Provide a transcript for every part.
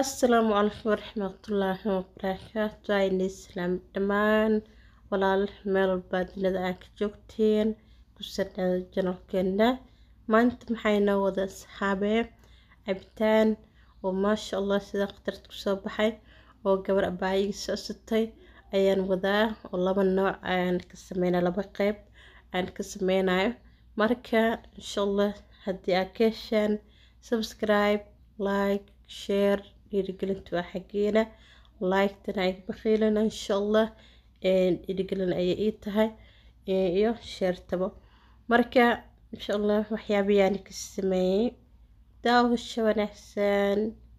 asalaamu calaykum waraxmatullaahi wabarakaatu ayni islaam dhammaan walaal meel walbaad dunida aa ka joogteen kusadhaada janalkeena maanta maxay noo wada asxaabee cabitaan oo maasha allah sida khatarta kusoo baxay oo gabar abaayiga socsatay ayaan wadaa oo laba nooc ayaan ka sameynaa laba qeyb ayaan ka sameynayo marka insha allah haddii aad ka heshaan subscribe like share dhiirigelintu waa xaggeena like-tana ay bakhiilana insha allah dhiirigelin ayay ii tahay iyo sheertabo marka insha allah waxyaabayaan ka sameeyey daawasho wanaagsan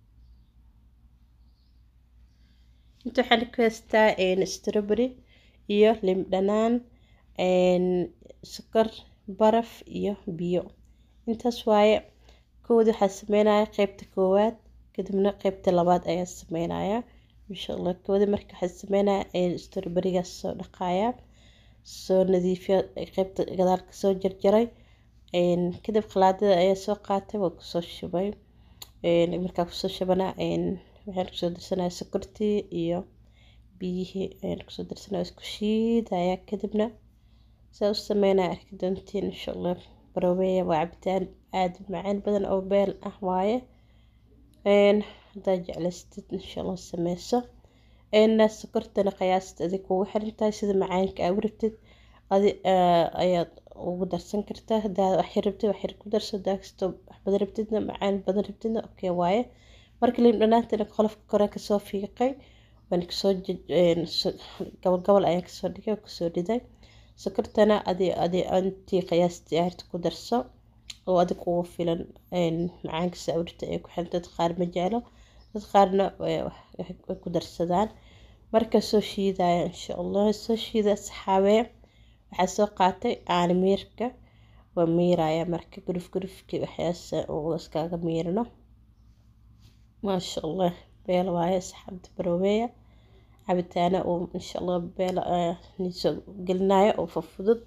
inta waxaan ku haystaa strawberry iyo lim dhanaan sokor baraf iyo biyo intaas waaye kooda waxaa sameynaya qeybta koowaad kadibna qeybta labaad ayaa sameynaya insha allah kooda marka waxaa sameynaya strawberrygaas soo dhaqaya soo nadiifiya qeybta gadaal kasoo jarjaray kadib qalaadada ayaa soo qaatay waa kusoo shubay markaa kusoo shubana waxaan kusoo darsanaya sokortii iyo biyihii ayaan kusoo darsanaya isku shiidaya kadibna saa u sameynaya arki doontiin insha allah baroobeya waa cabitaan aada macaan badan oo beel ah waaye haddaa jeclaystid insha allah sameyso sokortana qiyaasta adig kugu xiran tahay sida macaanka aa u rabtid adi ayaad ugu darsan kartaa hadaa waxyar rabtid waxyar ku darso hadaa kastoo wax badan rabtidna macaan badan rabtidna okay waaye marka liim dhanaantana qolofka kore kasoo fiiqay waan kasoo gobol gobol ayaan kasoo dhigay oo kasoo dhiday sokortana adi adi intii qiyaastii aarta ku darso oo adig kugu filan macaanka saawirta ay ku xiran dad qaar ma jeclo dad qaarna way ku darsadaan marka soo shiidaya insha allah soo shiida asxaabee waxaa soo qaatay aan miirka waa miiraya marka guruf gurufkii waxyaasa uu iskaga miirno maasha allah beel waaye asxaabta baroobeya cabitaana uu insha allah beel nisoo gelinayo oo fufudud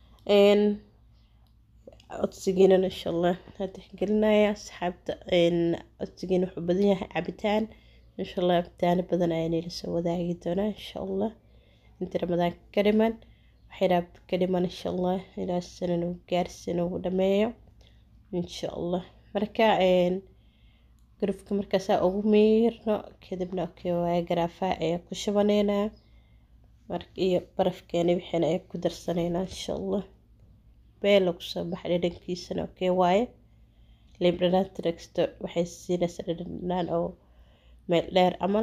codsigiinan insha allah hadda gelinaya asxaabta codsigiina wuxuu badan yahay cabitaan insha allah cabitaano badan ayaan ila soo wadaagi doonaa insha allah inta ramadaanka ka dhiman waxyaraab ka dhiman insha allah ilaa sanan uu gaarsin uu dhameeyo insha allah marka garufka markaasaa ugu miirno kadibna okay waaye garaafaha ayaa ku shubaneynaa iyo barafkeena wixiina ayaa ku darsaneynaa insha allah beela kusoo baxa dhadhankiisana okay waaye liim dhanaanta dhagsto waxay siinaysaa dhadhan dhanaan oo meel dheer camal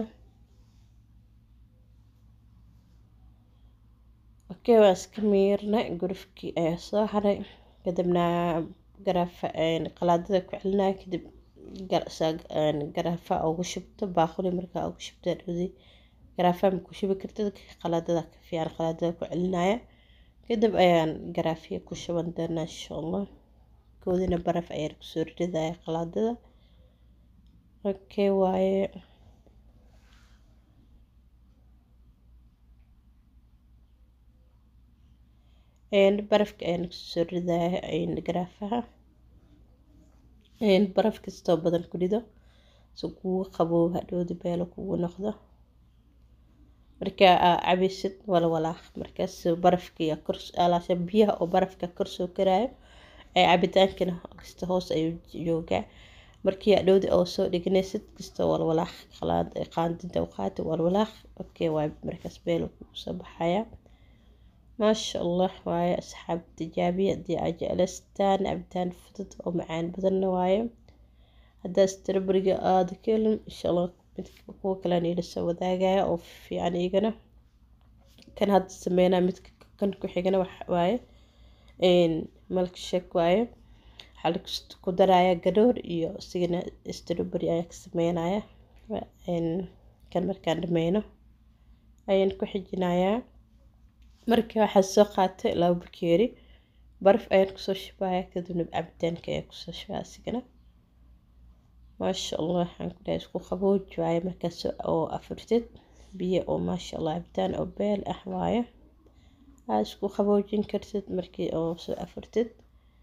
okay waa iska miirna gurufkii ayaa soo haray kadibna garaafa qalaadada ku celinaya kadib garaafa ugu shubto baaquli markaa ugu shubto dhowdi garaafa ma ku shubi kartid qalaadada ka fiican qalaadada ku celinaya kadib ayaan garaafiya ku shuban doonaa insha allah koodina baraf ayaan kusoo ridaya qalaadada okay waaye barafka ayaan kusoo ridaya garaafaha baraf kastoo badan ku rido si kugu qaboob hadhowda beelo kugu noqdo markaa aa cabaysid walwalaaq markaas barafkiiya kor biyaha oo barafka korsoo karaayo ee cabitaankana kasta hoos ayuu joogaa markii adhowda oo soo dhiganaysid kastoo walwalaaq qaandinta u qaati walwalaaq okay waay markaas beelo kugu soo baxaya maasha allah waaye asxaab tijaabiya haddii aa jeclaystaan cabitaan fudud oo macaan badanna waaye haddaa strawberryga aada ka helin insha allah kuwa kalean ila soo wadaagaya oo fiican igana kan hadda sameynaa midka kan ku xigana waaye milk shake waaye waxaa ku daraya gadhoor iyo isigana strawberry ayaa ka sameynaya kan markaan dhameyno ayaan ku xijinayaa markii waxaa soo qaatay laba bakeeri baraf ayaan kusoo shubaya kadibna cabitaanka ayaan kusoo shubaya isigana maasha allah waxaan ku dhahay isku qabooji waaye markaas oo afurtid biyo oo maasha allah cabitaan oo beel ah waaye aad isku qaboojin kartid markii oo soo afurtid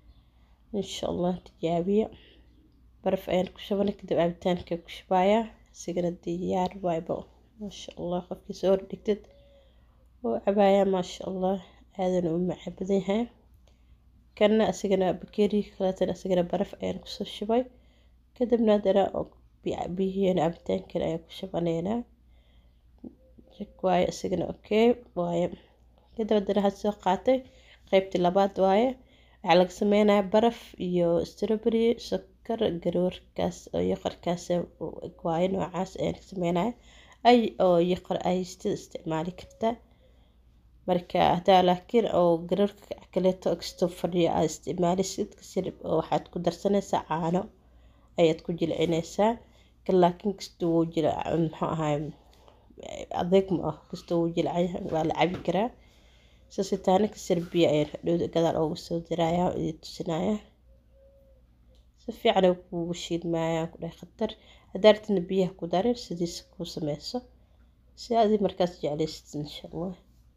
insha allah tijaabiya baraf ayaan ku shubanay kadib cabitaanka ku shubayaa isigana diyaar waaybo maasha allah qofkii soo hordhigtid oo cabaaya maasha allah aadana u macaan badan yahay kanna asigana bakeeriga kaleetana asigana baraf ayaan kusoo shubay kadibna haddana biyihiina cabitaankan ayaan ku shubaneynaa waaye asigana okay waaye kadib haddana waxaad soo qaatay qeybtii labaad waaye waxaa laga sameynayaa baraf iyo strawberry sokor garoorkaas oo yoqorkaas waaye noocaas ayaan ka sameynaya ay oo yoqor aystida isticmaali kartaa marka hadaa laakiin oo garoorka kaleeto kastoo fadhiyo aad isticmaalisid kasir waxaad ku darsanaysaa caano ayaad ku jilcinaysaa kan laakiin kasta wuu jila muxuu ahay adeeg ma ah kasta wuu jilcan waa la cabi karaa sasitaana kasir biyo ayaan hadhowda gadaal oogu soo dirayaa oo idin tusinaya si fiican ay kuugu shiidmayaan ku dhahay khatar haddaa rabtidna biyaha ku darin sidiisa kuu sameyso si adi markaas jeclaysid insha allah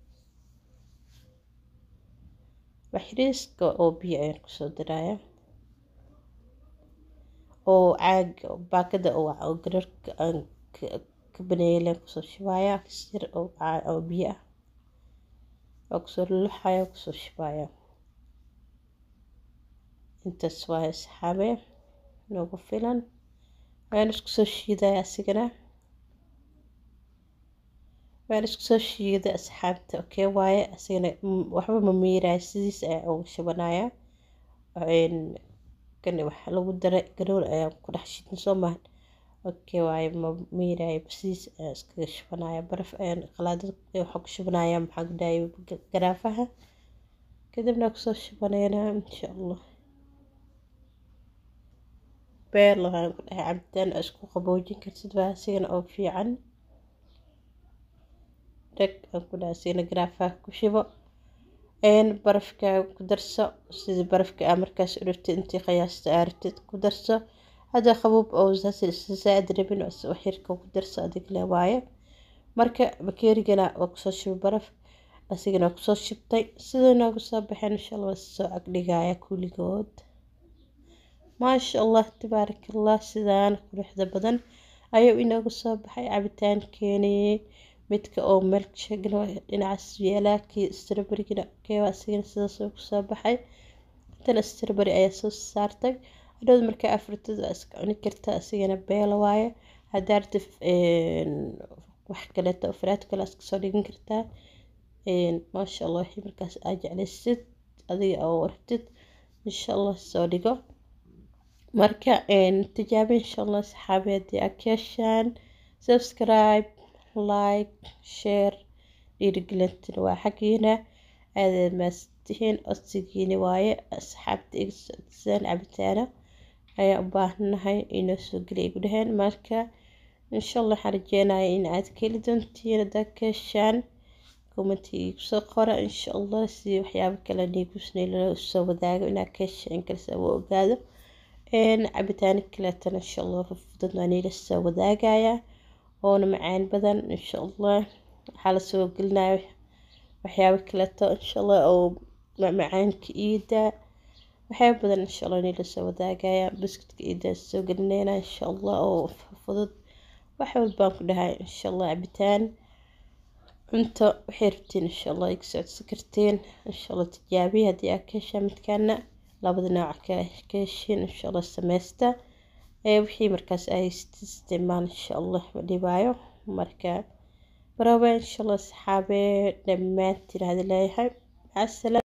waxriiska oo biyo ayaan kusoo dirayaa oo caag baakada oo garoorka aan ka baneeyay leen kusoo shubayaa kasir oo biyo ah waa kusoo luluxaya kusoo shubaya intaas waaye asxaabe noogu filan waan isku soo shiidaya asigana waan isku soo shiiday asxaabta okay waaye asigana waxba ma miiraya sidiis ayaa ugu shubanaya kan waxa lagu daray garoor ayaa ku dhex shiidin soo maahan okay waaye ma miiraya sidiis ayaa iskaga shubanaya baraf ayaan qalaadada waxaa ku shubanaya maxaa kudhahaya garaafaha kadibna kusoo shubanayna insha allah beer lahaan ku dhahay cabitaan oo isku qaboojin kartid waa asigana oo fiican dheg aan ku dhahay asigana garaafaha ku shubo barafka ku darso sidii barafka aa markaas u rabtid intii qiyaasta aa rabtid ku darso hadda qabuub oo saaid rabin waxyarka ku darso adig le waaye marka bakeerigana waa kusoo shubay baraf asigana waa kusoo shubtay sidai noogu soo baxeen insha allah waa soo agdhigaya kuligood maasha allah tabaaraka allah sidaan quruxda badan ayuu inoogu soo baxay cabitaankeeni midka oo milkshagna dhinacaas yeelaa kii strawberrygina keewa asigana sidaas uu kusoo baxay intana strawberry ayaa soo saartay hadhowd markaa afurtid waa iska cuni kartaa asigana beela waaye haddaa rabtid wax kaleeto faraad kale iska soo dhigan kartaa maasha allah wixii markaas aa jeclaysid adiga oo rabtid insha allah soo dhigo marka tijaabe insha allah saxaabi haddii aad ka heshaan subscribe like share dhiirigelintina waa xaggiina aadaad maastihiin codsigiini waaye asxaabta iga socodisaan cabitaano ayaa u baahanahay inoo soo geliya igu dhaheen marka insha allah waxaan rajeynaya in aad ka heli doontiin haddaad ka heshaan commenti igu soo qora insha allah si waxyaabo kale niigusnay lala soo wadaago inaad ka heshaan kalse waa ogaado cabitaano kaleetana insha allah fudud waa niila soo wadaagaya oona macaan badan insha allah waxaa lasoo gelinaya waxyaabo kaleeto insha allah oo macaanka iida waxyaabo badan insha allah niila soo wadaagaya buskudka iida soo gelinayna insha allah oo fudud wax walbaan ku dhahay insha allah cabitaan cunto waxay rabtiin insha allah iga socodsi kartiin insha allah tijaabiya haddii aad ka heshaa midkaana labada nooc ka heshiin insha allah sameysta wixii markaas ay isticmaal insha allah ma dhibaayo marka baraba insha allah saxaabe dhammaantiin hadi leeyahay maca salaam